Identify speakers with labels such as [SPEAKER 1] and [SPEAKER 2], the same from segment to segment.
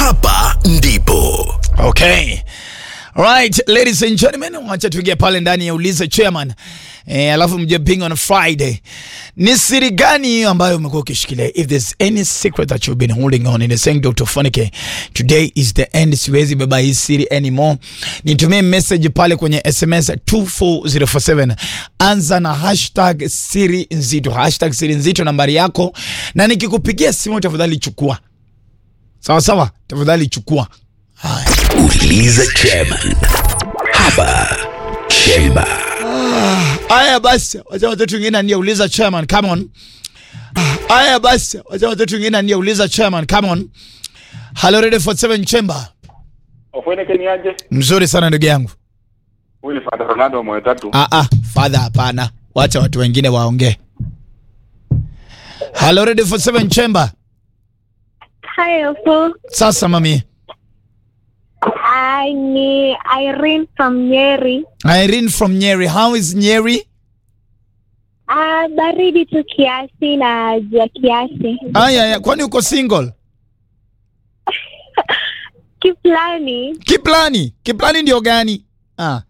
[SPEAKER 1] hapa ndipo
[SPEAKER 2] Okay. Right, ladies and gentlemen, wacha tuingie pale ndani ya ulize chairman. Eh, alafu mje ping on Friday. Ni siri gani hiyo ambayo umekuwa ukishikilia? If there's any secret that you've been holding on in the saying Dr. Fonike, today is the end. Siwezi beba hii siri anymore. Nitumie message pale kwenye SMS 24047. Anza na hashtag siri nzito. Hashtag siri nzito nambari yako na nikikupigia simu tafadhali chukua. Sawa sawa, tafadhali chukua. Haya.
[SPEAKER 1] uliza chairman hapa chemba
[SPEAKER 2] Aya basi, wacha watoto wengine aniuliza chairman, come on. Aya basi, wacha watoto wengine aniuliza chairman, come on. Hello Radio 47 Chamber.
[SPEAKER 3] Ofweneke ni aje?
[SPEAKER 2] Mzuri sana ndugu yangu.
[SPEAKER 3] Huyu ni Father Ronaldo moyo tatu.
[SPEAKER 2] Ah ah, father hapana. Wacha watu wengine waongee. Hello Radio 47 Chamber.
[SPEAKER 4] Hi, Ofo.
[SPEAKER 2] Sasa mami.
[SPEAKER 4] I ni Irene from Nyeri.
[SPEAKER 2] Irene from Nyeri. How is Nyeri?
[SPEAKER 4] Ah, baridi tu kiasi na jua kiasi.
[SPEAKER 2] Aya ya, kwani uko single?
[SPEAKER 4] Kiplani.
[SPEAKER 2] Kiplani. Kiplani ndio gani? Ah,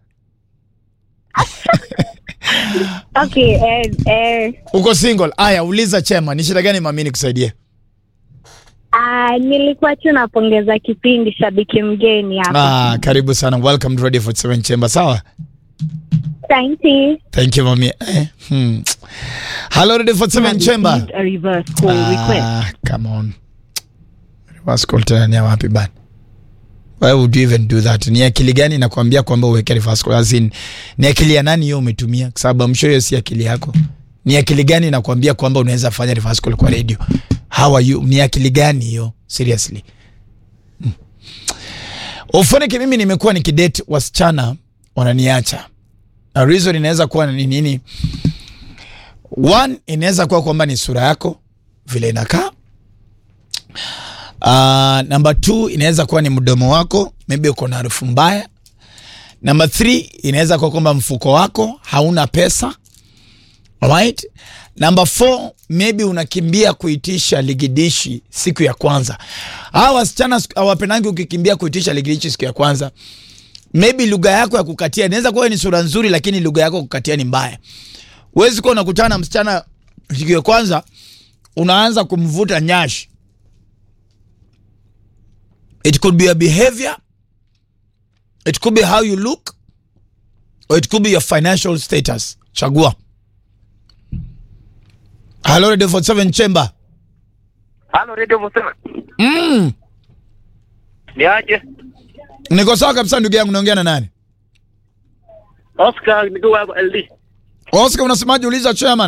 [SPEAKER 4] Okay, eh, eh.
[SPEAKER 2] uko single. Aya, uliza chairman, ni shida gani mami nikusaidie?
[SPEAKER 4] Ah, nilikuwa tu napongeza kipindi shabiki mgeni hapa.
[SPEAKER 2] Ah, karibu sana. Welcome to Radio 47 Chamber. Sawa?
[SPEAKER 4] Thank you.
[SPEAKER 2] Thank you mami. Eh, hmm. Hello Radio 47 Chamber.
[SPEAKER 5] a reverse call request.
[SPEAKER 2] Ah, come on. Reverse call tena ni ya wapi bana? Why would you even do that? Ni akili gani nakwambia kwamba uweke reverse call? As in, ni akili ya nani hiyo umetumia? Kwa sababu I'm sure hiyo si akili yako. Ni akili gani nakwambia kwamba unaweza fanya reverse call kwa radio? How are you? Ni akili gani hiyo? Seriously. Hmm. Ufanike mimi nimekuwa nikidate wasichana wananiacha. A reason inaweza kuwa ni nini? One, inaweza kuwa kwamba ni sura yako vile inakaa. Uh, number two inaweza kuwa ni mdomo wako, maybe uko na harufu mbaya. Number three inaweza kuwa kwamba mfuko wako hauna pesa. Alright? Number four, maybe unakimbia kuitisha ligidishi siku ya kwanza. Hawa wasichana siku- hawapendangi ukikimbia kuitisha ligidishi siku ya kwanza. Maybe lugha yako ya kukatia inaweza kuwa ni sura nzuri, lakini lugha yako ya kukatia ni mbaya. Huwezi kuwa unakutana na msichana siku ya kwanza unaanza kumvuta nyashi. It could be your behavior, it could be how you look, or it could be your financial status. Chagua. Hello, Radio 47 Chamber.
[SPEAKER 3] Halo Radio Mosema.
[SPEAKER 2] Mm.
[SPEAKER 3] Ni aje?
[SPEAKER 2] Niko sawa kabisa ndugu yangu, naongea na nani?
[SPEAKER 3] Oscar nikiwa LD.
[SPEAKER 2] Oscar, unasemaje? Uliza chairman.